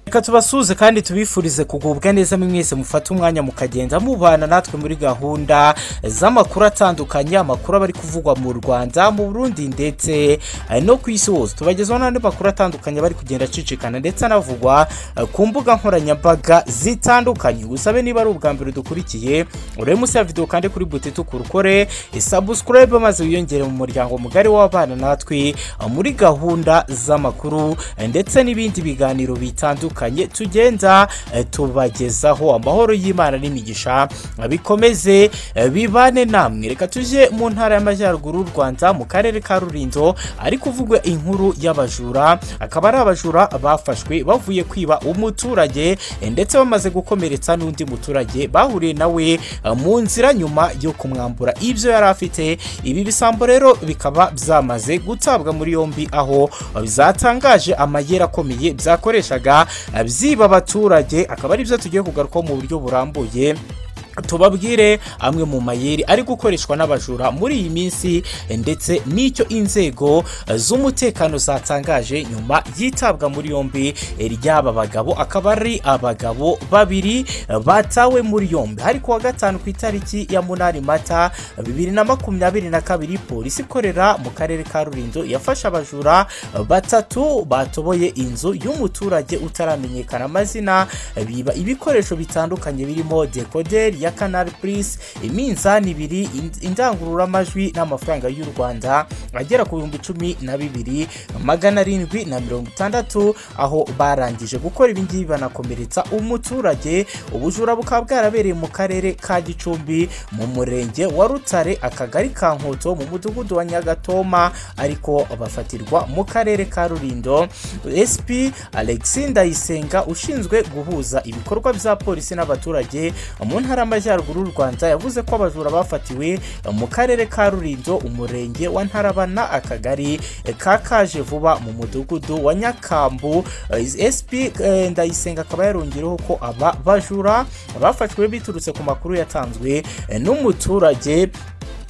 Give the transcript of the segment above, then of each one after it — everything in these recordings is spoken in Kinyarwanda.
reka tubasuhuze kandi tubifurize kugubwa neza mwese mufate umwanya mukagenda mubana natwe muri gahunda z'amakuru atandukanye amakuru aba ari kuvugwa mu rwanda mu burundi ndetse eh, no ku isi hose tubagezaho n'andi makuru atandukanye bari kugenda acicikana ndetse anavugwa eh, ku mbuga nkoranyambaga zitandukanye usabe niba ari ubwa mbere dukurikiye urebe munsi ya videwo kandi kuri buti tukurukore isabusikarayibe maze wiyongere mu muryango mugari w'abana natwe eh, muri gahunda z'amakuru eh, ndetse n'ibindi biganiro bitandukanye tugenda eh, tubagezaho amahoro y'imana n'imigisha eh, bikomeze eh, bibane namwe reka tujye mu ntara y'amajyaruguru y'u rwanda mu karere ka rulindo ari kuvugwa inkuru y'abajura akaba ari abajura bafashwe bavuye kwiba umuturage eh, ndetse bamaze gukomeretsa n'undi muturage bahuriye nawe eh, mu nzira nyuma yo kumwambura ibyo yari afite ibi bisambo rero bikaba byamaze gutabwa muri yombi aho eh, zatangaje amayeri akomeye byakoreshaga eh, byiba abaturage akaba ari byo tugiye kugarukaho mu buryo burambuye tubabwire amwe mu mayeri ari gukoreshwa n'abajura muri iyi minsi ndetse n'icyo inzego z'umutekano zatangaje nyuma yitabwa muri yombi ry'aba bagabo akaba ari abagabo babiri batawe muri yombi hari kuwa gatanu ku itariki ya munani mata bibiri na makumyabiri na kabiri polisi ikorera mu karere ka rulindo yafashe abajura batatu batoboye inzu y'umuturage utaramenyekana amazina biba ibikoresho bitandukanye birimo dekoderi ya kanari purisi iminzani ibiri ind- indangururamajwi n'amafaranga y'u rwanda agera ku bihumbi cumi na bibiri magana arindwi na mirongo itandatu aho barangije gukora ibingibi banakomeretsa umuturage ubujura bukaba bwarabereye mu karere ka gicumbi mu murenge wa rutare akagari ka nkoto mu mudugudu wa nyagatoma ariko bafatirwa mu karere ka rulindo sp alex ndayisenga ushinzwe guhuza ibikorwa bya polisi n'abaturage mu ntara y'amajyaruguru y'u rwanda yavuze ko abajura bafatiwe mu karere ka rulindo umurenge wa ntarabana akagari ka kaje vuba mu mudugudu wa nyakambu Eh, sp eh, ndayisenga akaba yarongereho ko aba bajura bafashwe biturutse ku makuru yatanzwe eh, n'umuturage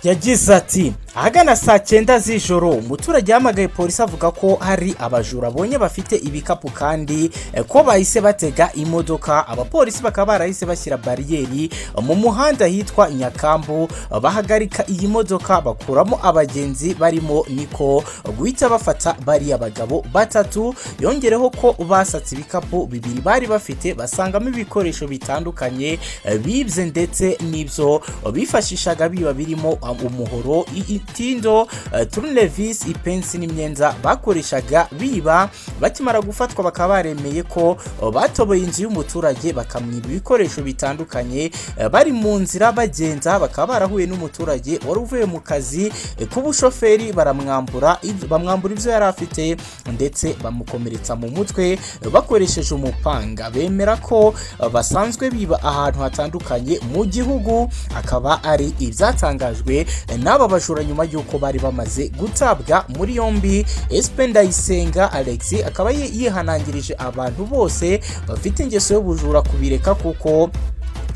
yagize ati ahagana saa cyenda z'ijoro umuturage yahamagaye polisi avuga ko hari abajura abonye bafite ibikapu kandi eh, ko bahise batega imodoka abapolisi bakaba barahise bashyira bariyeri eh, mu muhanda hitwa nyakambu eh, bahagarika iyi modoka bakuramo abagenzi barimo niko guhita bafata bariya bagabo batatu yongereho ko basatse ibikapu bibiri bari bafite basangamo ibikoresho bitandukanye eh, bibye ndetse n'ibyo bifashishaga biba birimo um, umuhoro i- itindo eh, turunevisi ipensi n'imyenda bakoreshaga biba bakimara gufatwa bakaba baremeye ko eh, batoboye inzu y'umuturage bakamwiba ibikoresho bitandukanye eh, bari mu nzira bagenda bakaba barahuye n'umuturage wari uvuye mu kazi eh, k'ubushoferi baramwambura ibyo- bamwambura ibyo yari afite ndetse bamukomeretsa mu mutwe eh, bakoresheje umupanga bemera ko eh, basanzwe biba ahantu hatandukanye mu gihugu akaba ari ibyatangajwe eh, n'aba bajura nyuma y'uko bari bamaze gutabwa muri yombi SP Ndayisenga Alex akaba yi- yihanangirije abantu bose bafite ingeso y'ubujura kubireka kuko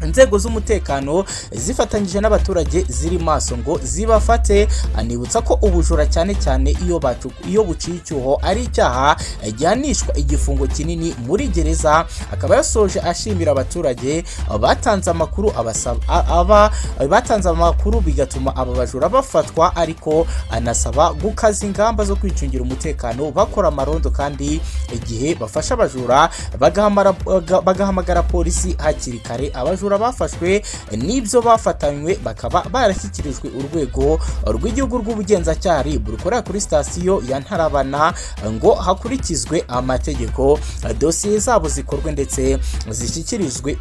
inzego z'umutekano zifatanyije n'abaturage ziri maso ngo zibafate anibutsa ko ubujura cyane cyane iyo bacu- iyo buciye icyuho ari icyaha eh, gihanishwa igifungo kinini muri gereza akaba yasoje ashimira abaturage eh, batanze amakuru abasaba a- aba eh, batanze amakuru bigatuma aba bajura bafatwa ariko anasaba gukaza ingamba zo kwicungira umutekano bakora amarondo kandi igihe bafashe abajura bagahamara- baga- bagahamagara polisi hakiri kare abajura bafashwe n'ibyo bafatanywe bakaba barashyikirijwe urwego rw'igihugu rw'ubugenzacyaha RIB rukorera kuri sitasiyo ya ntarabana ngo hakurikizwe amategeko dosiye zabo zikorwe ndetse zishyikirizwe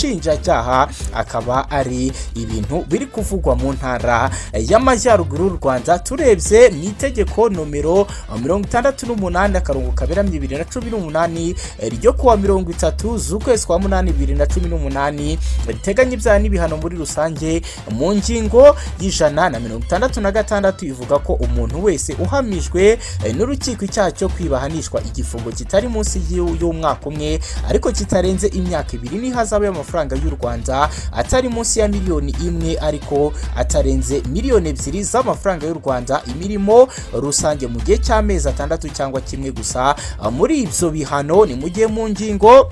ubushinjacyaha akaba ari ibintu biri kuvugwa mu ntara y'amajyaruguru y'u rwanda turebye mu itegeko nomero mirongo itandatu n'umunani akarongo kaberamye bibiri na cumi n'umunani ryo kuwa mirongo itatu z'ukwezi kwa munani bibiri na cumi n'umunani riteganya ibyaha n'ibihano muri rusange mu ngingo y'ijana na mirongo itandatu na gatandatu ivuga ko umuntu wese uhamijwe eh, n'urukiko icyaha cyo kwiba ahanishwa igifungo kitari munsi y'u- y'umwaka umwe ariko kitarenze imyaka ibiri n'ihazabu y'amafaranga y'u rwanda atari munsi ya miliyoni imwe ariko atarenze miliyoni ebyiri z'amafaranga y'u rwanda imirimo rusange mu gihe cy'amezi atandatu cyangwa kimwe gusa Ah, muri ibyo bihano ni mu gihe mu ngingo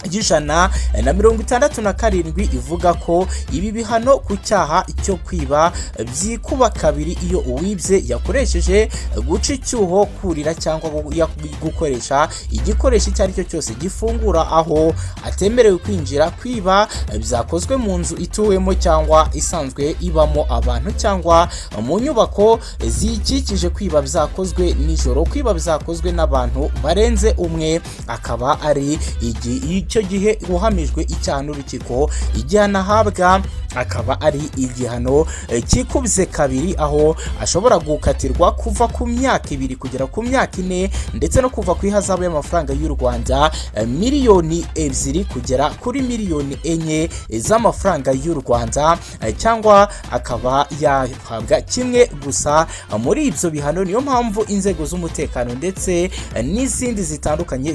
y'ijana na mirongo itandatu na karindwi ivuga ko ibi bihano ku cyaha cyo kwiba byikuba kabiri iyo uwibye yakoresheje guca icyuho kurira cyangwa gu- ya- gukoresha igikoresho icyo ari cyo cyose gifungura aho atemerewe kwinjira kwiba byakozwe mu nzu ituwemo cyangwa isanzwe ibamo abantu cyangwa mu nyubako ziyikikije kwiba byakozwe nijoro kwiba byakozwe n'abantu barenze umwe akaba ari igi- icyo gihe uhamijwe icyaha n'urukiko igihano ahabwa akaba ari igihano eh, kikubye kabiri aho ashobora gukatirwa kuva ku myaka ibiri kugera ku myaka ine ndetse no kuva ku ihazabu y'amafaranga y'u rwanda eh, miliyoni ebyiri kugera kuri miliyoni enye z'amafaranga y'u rwanda eh, cyangwa akaba yahabwa kimwe gusa eh, muri ibyo bihano niyo mpamvu inzego z'umutekano ndetse eh, n'izindi zitandukanye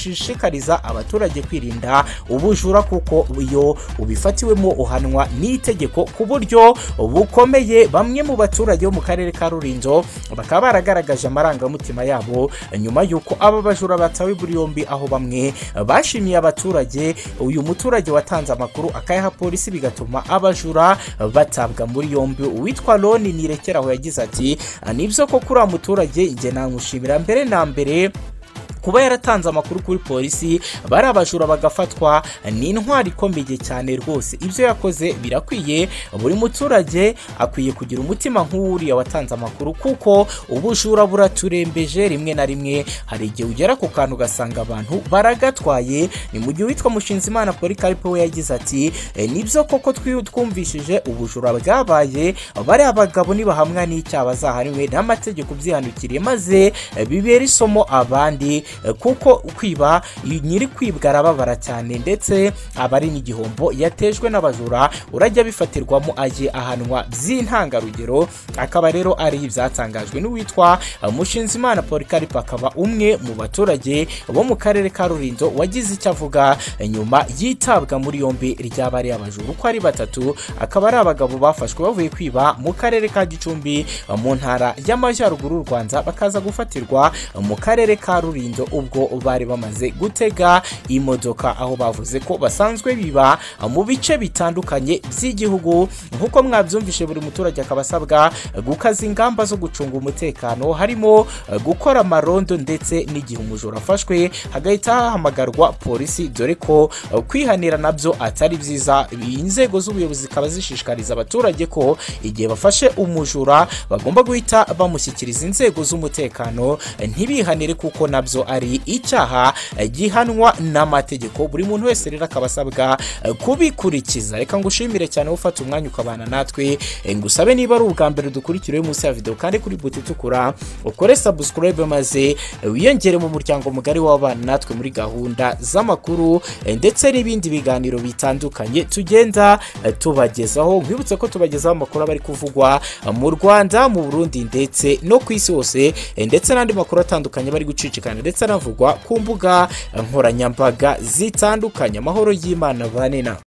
zishishikariza abaturage kwirinda ubujura kuko iyo ubifatiwemo uhanwa n'itegeko ku buryo bukomeye bamwe mu baturage bo mu karere ka rulindo bakaba baragaragaje amarangamutima yabo nyuma y'uko aba bajura batawe buri yombi aho bamwe bashimiye abaturage uyu muturage watanze amakuru akayaha polisi bigatuma abajura batabwa muri yombi uwitwa roni nirekeraho yagize ati nibyo ko kuri uwa muturage njye namushimira mbere na mbere kuba yaratanze amakuru kuri polisi bari abajura bagafatwa ni intwari ikomeye cyane rwose ibyo yakoze birakwiye buri muturage akwiye kugira umutima nk'uwuriya watanze amakuru kuko ubujura buraturembeje rimwe na rimwe hari igihe ugera ku kantu ugasanga abantu baragatwaye ni mu gihe uwitwa mushinzimana polikaripo we yagize ati "E, nibyo koko twi- twumvishije ubujura bwabaye bariya bagabo nibahamwa n'icyaha bazahariwe n'amategeko byihanukiriye maze eh, bibera isomo abandi eh, kuko kwiba nyiri kwibwa arababara cyane ndetse aba ari n'igihombo yatejwe n'abajura urajya bifatirwamo ajye ahanwa by'intangarugero akaba rero ari ibyatangajwe n'uwitwa eh, Mushinzimana Polycarpe akaba umwe mu baturage bo mu karere ka Rulindo wagize icyo avuga eh, nyuma yitabwa muri yombi ry'abari abajura uko ari batatu akaba ari abagabo bafashwe bavuye kwiba mu karere ka Gicumbi eh, mu ntara y'Amajyaruguru y'u Rwanda bakaza gufatirwa mu karere ka Rulindo ubwo bari bamaze gutega imodoka aho bavuze ko basanzwe biba mu bice bitandukanye by'igihugu nk'uko mwabyumvishe buri muturage akaba asabwa gukaza ingamba zo gucunga umutekano harimo eh, gukora amarondo ndetse n'igihe umujura afashwe hagahita hahamagarwa polisi dore ko eh, kwihanira nabyo atari byiza inzego z'ubuyobozi zikaba zishishikariza abaturage ko igihe bafashe umujura bagomba guhita bamushyikiriza inzego z'umutekano eh, ntibihanire kuko nabyo ari icyaha eh, gihanwa n'amategeko buri muntu wese rero akaba asabwa eh, kubikurikiza reka ngushimire cyane wowe ufata umwanya ukabana natwe eh, ngusabe niba ari ubwa mbere dukurikiriwe munsi ya videwo kandi kuri buti itukura ukore subscribe maze eh, wiyongere mu muryango mugari w'abana natwe muri gahunda z'amakuru eh, ndetse n'ibindi biganiro bitandukanye tugenda eh, tubagezaho nkwibutse ko tubagezaho amakuru aba ari kuvugwa eh, mu Rwanda mu Burundi ndetse no ku isi hose eh, ndetse n'andi makuru atandukanye bari gucicikana ndetse anavugwa ku mbuga eh, nkoranyambaga zitandukanye amahoro y'Imana banena